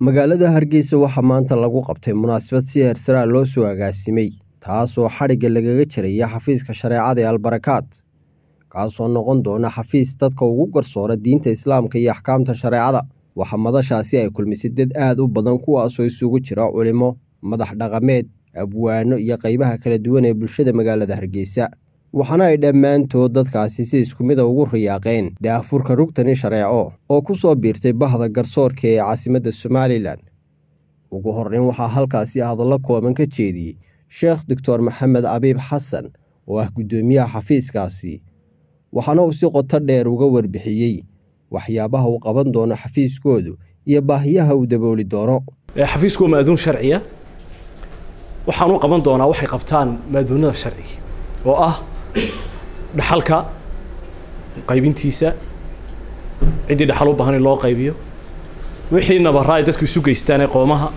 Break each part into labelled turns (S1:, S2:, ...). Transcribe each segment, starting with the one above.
S1: magaalada hargeysa waxaa maanta lagu qabtay munaasabad si heersaraa loo soo agaasimay taasoo xadhigga lagaga jiraya xafiiska shareecada ee albarakaad kaasoo noqon doona xafiis dadka ugu garsoora diinta islaamka iyo axkaamta shareecada waxaa madashaasi ay kulmisay dad aad u badan kuwaasoo isugu jira culimo madax dhaqameed abwaano iyo qaybaha kala duwan ee bulshada magaalada hargeysa waxaana ay dhammaantood dadkaasi si isku mida ugu riyaaqeen daafurka rugtani shareeco oo ku soo biirtay bahda garsoorka ee caasimadda somalilan ugu horreyn waxaa halkaasi hadallo kooban ka jeediyey sheekh doctor maxamed abiib xasan oo ah guddoomiyaha xafiiskaasi waxaana uu si qoto dheer uga warbixiyey waxyaabaha uu qaban doono xafiiskoodu iyo baahiyaha uu dabooli doono
S2: xafiisku waa maaduun sharciya waxaan u qaban doonaa waxay qabtaan maaduunada sharciga oo ah dhaxalka qaybintiisa ciddii dhaxal u baahan in loo qaybiyo wixii nabaraa ay dadku isu geystaan ee qoomaha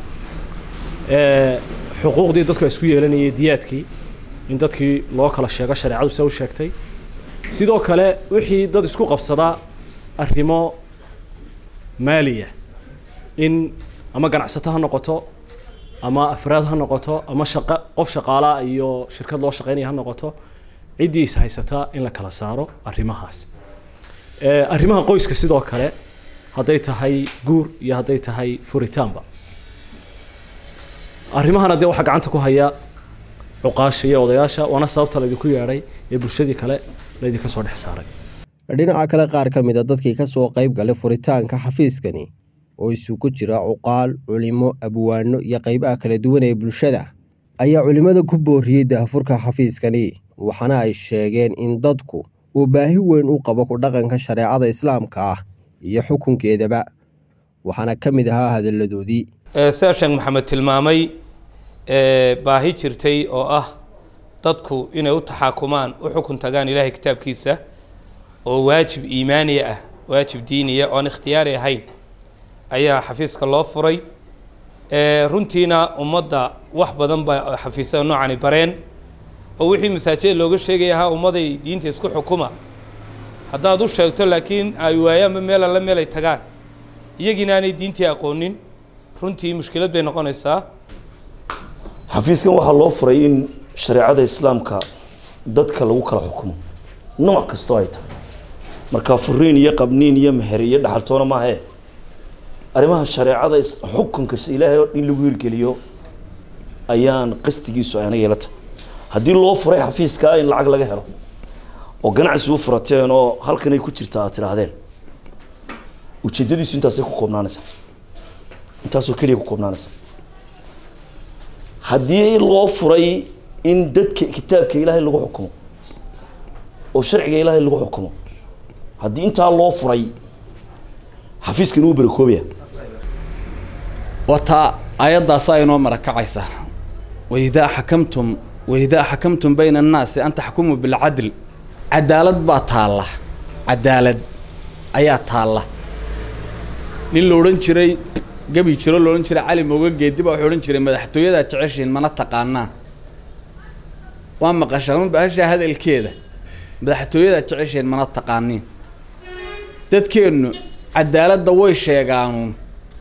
S2: xuquuqdii dadku ay isku yeelanayay diyaadkii in dadkii loo kala sheego shareecadu se u sheegtay sidoo kale wixii dad isku qabsadaa arrimo maaliya in ama ganacsato ha noqoto ama afraad ha noqoto ama shaqa qof shaqaalaa iyo shirkad loo shaqeynaya ha noqoto ciddii is haysataa in la kala saaro arrimahaas arrimaha qoyska sidoo kale hadday tahay guur iyo hadday tahay furitaanba arrimahana dee waxaa gacanta ku haya cuqaasha iyo odayaasha waana sababta laydinku yeedhay ee bulshadii kale laydinka soo dhex saaray
S1: dhinaca kale qaar ka mid a dadkii ka soo qayb galay furitaanka xafiiskani oo isugu jira cuqaal culimo abwaano iyo qaybaha kala duwan ee bulshada ayaa culimmada ku booriyey daafurka xafiiskani waxaana ay sheegeen in dadku uu baahi weyn u qabo ku dhaqanka shareecada islaamka ah iyo xukunkeedaba waxaana ka mid ahaa hadalladoodii
S3: sida sheekh maxamed tilmaamay baahi jirtay oo ah dadku inay u taxaakumaan u xukun tagaan ilaahay kitaabkiisa oo waajib iimaaniya ah waajib diiniya oon ikhtiyaari ahayn ayaa xafiiska loo furay runtiina ummadda wax badan baa xafiisyada noocani bareen oo wixii masaajida looga sheegaya ahaa ummaday diinta isku xukuma haddaad u sheegto laakiin ay waayaanba meel alla meel ay tagaan iyagiina aanay diintii aqoonin runtii mushkilad bay noqonaysaa
S4: xafiiskan waxaa loo furay in shareecada islaamka dadka lagu kala xukumo nooc kastoo ay tahay markaa furiin iyo qabniin iyo meher iyo dhaxaltoona maahae arrimaha shareecada xukunka ilaahay oo in lagu hirgeliyo ayaan qastigiisu ayna yeelata haddii loo furay xafiiskaa in lacag laga helo oo ganacsi u furateen oo halkanay ku jirta aad tidhaahdeen ujeedadiisu intaasay ku koobnaanaysaa intaasoo keliya ku koobnaanaysa haddii loo furay in dadka kitaabka ilaahay lagu xukumo oo sharciga ilaahay lagu xukumo haddii intaa loo furay xafiiskan uu barakoobaya
S5: wataa aayaddaasa inoo marakacaysa waidaa xakamtum waidaa xakamtum bayna annaasi an taxkumuu bilcadl cadaalad baa taalla cadaalad ayaa taalla nin la odhan jiray gabi jiro la odhan jiray cali mooga geedi baa wuxuu odhan jiray madaxtooyadaa jeceshiin mana taqaanaan waa maqashaa ma bahashaa hadalkeeda madaxtooyadaa jeceshiin mana taqaaniin dadkeennu cadaaladda way sheegaanuun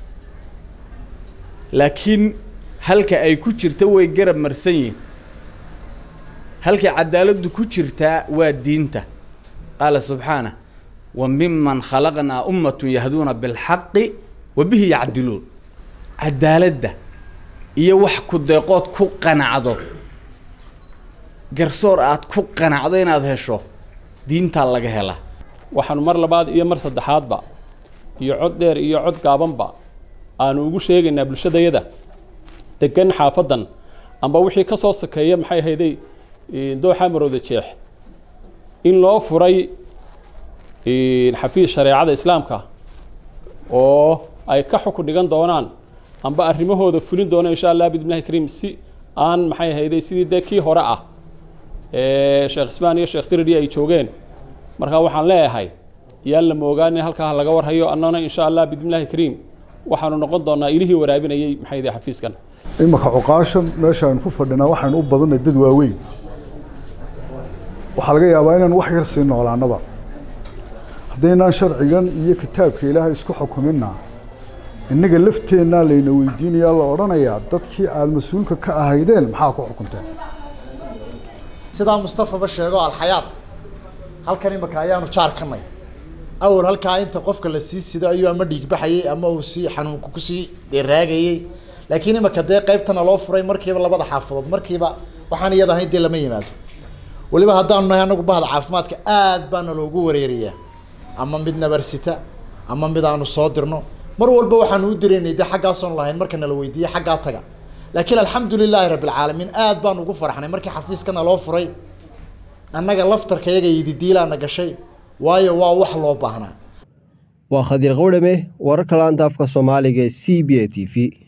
S5: laakiin halka ay ku jirta way garab marsan yihin halkay cadaaladdu ku jirtaa waa diinta qaala subxaana wa miman khalaqnaa ummatun yahduuna bilxaqi wa bihi yacdiluun cadaaladda iyo wax ku deeqood ku qanacdo garsoor aad ku qanacdo inaad hesho diintaa laga helaa
S6: waxaanu mar labaad iyo mar saddexaadba iyo cod dheer iyo cod gaabanba aanu ugu sheegaynaa bulshadayada degan xaafadan amba wixii ka soo sakeeya maxay ahayday dooxa marowda jeex in loo furay xafiis shareecada islaamka oo ay ka xukun dhigan doonaan amba arrimahooda fulin doona insha allah bidnillahi kariim si aan maxay ahayday sidii dee kii hore ah sheekh ismaan iyo sheekh diridi ay joogeen markaa waxaan leeyahay yaan la moogaanin halkaa laga warhayo annana insha allah bidnillahi kariim waxaanu noqon doonaa ilihii waraabinayay maxay yihi xafiiskan
S7: imaka cuqaashan meesha aynu ku fadhinaa waxaynu u badannay dad waaweyn waxaa laga yaabaa inaan wax yar sii noolaanaba haddaynaan sharcigan iyo kitaabka ilaahay isku xukuminna innaga lafteennaa layna weydiinayaa la odhanayaa dadkii aada mas-uulka ka ahaydeen maxaa ku xukunteen
S8: sidaa mustafaba sheego alxayaad halkan imika ayaanu jaar kanay awal halkaa inta qofka la sii sido ayuu ama dhiigbaxayay ama uu sii xanuunka kusii raagayay laakiin imika dee qaybtana loo furay markiiba labada xaafadood markiiba waxaan iyada ahayn dee lama yimaado weliba haddaanu nahay anagu bahda caafimaadka aad baana loogu wareerayaa ama mid nabarsita ama mid aanu soo dirno mar walba waxaanu u diraynay dee xaggaasoon lahayn marka nala weydiiye xaggaa taga laakiin alxamdu lilaahi rabbilcaalamiin aad baan ugu farxnay markii xafiiskana loo furay annaga laftarka yaga yididiilaana gashay waayo waa wax loo baahnaa
S1: waa khadiir qawdhame wararka laanta afka soomaaliga ee c b a t v